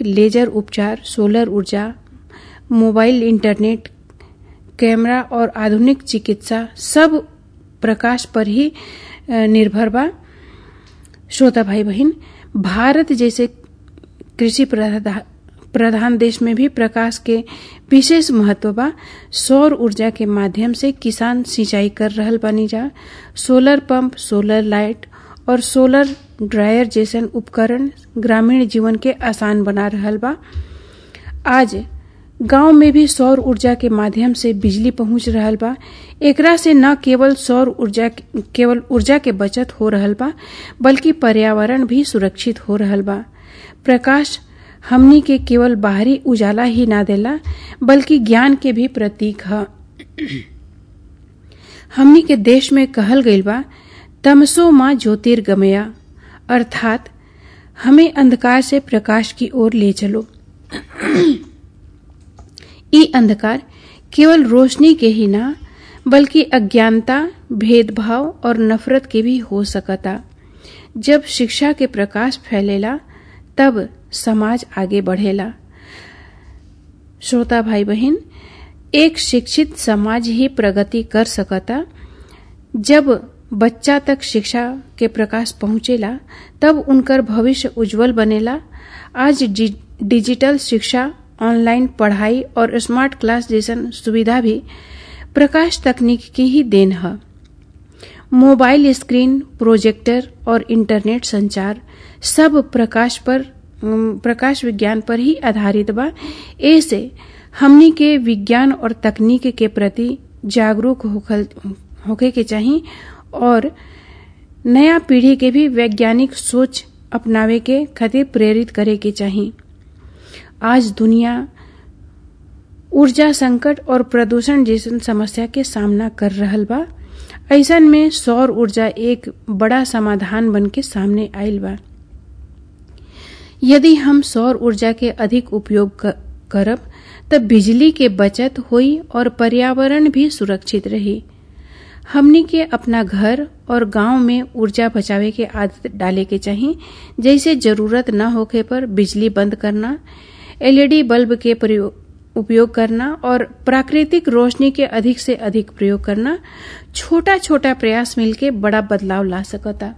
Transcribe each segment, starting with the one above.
laser उपचार solar ऊर्जा mobile internet camera और आधुनिक चिकित्सा सब प्रकाश पर ही निर्भर बा श्रोता भाई बहन भारत जैसे कृषि प्रधान देश में भी प्रकाश के विशेष महत्व बा सौर ऊर्जा के माध्यम से किसान सिंचाई कर रहल बानी जा सोलर पंप सोलर लाइट और सोलर ड्रायर जैसन उपकरण ग्रामीण जीवन के आसान बना रहल बा आज गांव में भी सौर ऊर्जा के माध्यम से बिजली पहुंच रहल बा एकरा से न केवल सौर ऊर्जा केवल ऊर्जा के बचत हो रहल बा बल्कि पर्यावरण भी सुरक्षित हो रहल बा प्रकाश हमनी के केवल बाहरी उजाला ही ना देला बल्कि ज्ञान के भी प्रतीक है हमनी के देश में कहल गईल बा तमसो माँ ज्योतिर्गमया अर्थात हमें अंधकार से प्रकाश की ओर ले चलो ई अंधकार केवल रोशनी के ही ना बल्कि अज्ञानता भेदभाव और नफरत के भी हो सकता जब शिक्षा के प्रकाश फैलेला तब समाज आगे बढ़ेला श्रोता भाई बहन एक शिक्षित समाज ही प्रगति कर सकता जब बच्चा तक शिक्षा के प्रकाश पहुंचेला तब उनकर भविष्य उज्जवल बनेला आज डिजिटल शिक्षा ऑनलाइन पढ़ाई और स्मार्ट क्लास जैसन सुविधा भी प्रकाश तकनीक की ही देन है मोबाइल स्क्रीन प्रोजेक्टर और इंटरनेट संचार सब प्रकाश पर प्रकाश विज्ञान पर ही आधारित बा ऐसे हमनी के विज्ञान और तकनीक के प्रति जागरूक होके के चाहिए और नया पीढ़ी के भी वैज्ञानिक सोच अपनावे के खातिर प्रेरित करे के चाहिए आज दुनिया ऊर्जा संकट और प्रदूषण जैसन समस्या के सामना कर रहल बा ऐसन में सौर ऊर्जा एक बड़ा समाधान बन के सामने आयल बा यदि हम सौर ऊर्जा के अधिक उपयोग करब तब बिजली के बचत हुई और पर्यावरण भी सुरक्षित रही हमनी के अपना घर और गांव में ऊर्जा बचावे के आदत डाले के चाहिए जैसे जरूरत न होखे पर बिजली बंद करना एलईडी बल्ब के उपयोग करना और प्राकृतिक रोशनी के अधिक से अधिक प्रयोग करना छोटा छोटा प्रयास मिलके बड़ा बदलाव ला सकता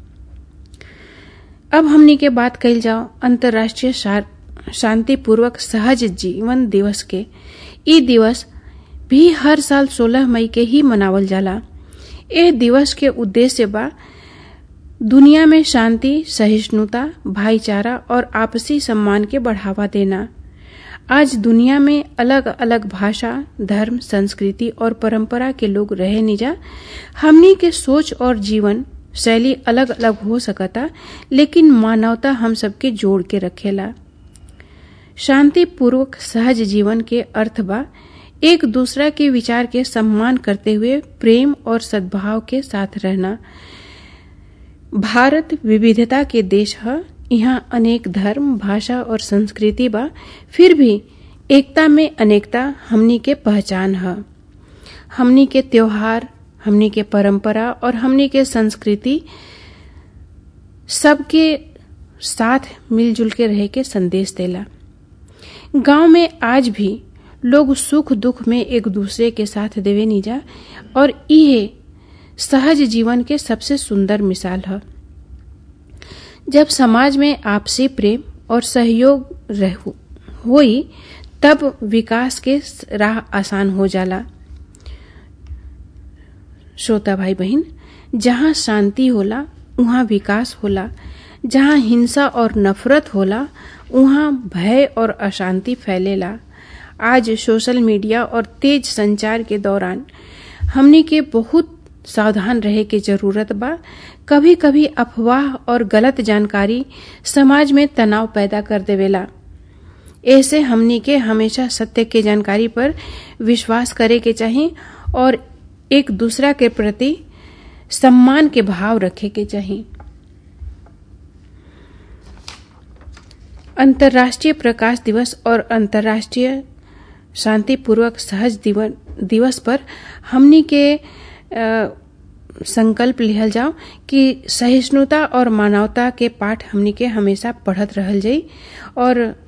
अब हमनी के बात कल जाओ अंतर्राष्ट्रीय शांतिपूर्वक सहज जीवन दिवस के ई दिवस भी हर साल 16 मई के ही मनावल जाला ए दिवस के उद्देश्य बा दुनिया में शांति सहिष्णुता भाईचारा और आपसी सम्मान के बढ़ावा देना आज दुनिया में अलग अलग भाषा धर्म संस्कृति और परंपरा के लोग रहे निजा हमनी के सोच और जीवन शैली अलग अलग हो सकता लेकिन मानवता हम सबके जोड़ के रखेला शांतिपूर्वक सहज जीवन के अर्थ बा एक दूसरा के विचार के सम्मान करते हुए प्रेम और सद्भाव के साथ रहना भारत विविधता के देश है यहाँ अनेक धर्म भाषा और संस्कृति बा फिर भी एकता में अनेकता हमनी के पहचान है हमनी के त्योहार हमनी के परंपरा और हमनी के संस्कृति सबके साथ मिलजुल के रहे के संदेश देला गांव में आज भी लोग सुख दुख में एक दूसरे के साथ देवे निजा और ये सहज जीवन के सबसे सुंदर मिसाल है जब समाज में आपसी प्रेम और सहयोग हुई तब विकास के राह आसान हो जाला श्रोता भाई बहन जहाँ शांति होला वहाँ विकास होला जहाँ हिंसा और नफरत होला वहाँ भय और अशांति फैलेला आज सोशल मीडिया और तेज संचार के दौरान हमने के बहुत सावधान रहे के जरूरत बा कभी कभी अफवाह और गलत जानकारी समाज में तनाव पैदा कर देवेला ऐसे हमनी के हमेशा सत्य के जानकारी पर विश्वास करे के चाहिए और एक दूसरा के प्रति सम्मान के भाव रखे के चाहिए अंतर्राष्ट्रीय प्रकाश दिवस और अंतर्राष्ट्रीय शांतिपूर्वक सहज दिवस पर हमनी के आ, संकल्प लिहल जाओ कि सहिष्णुता और मानवता के पाठ हमनी के हमेशा पढ़त रहल जाई और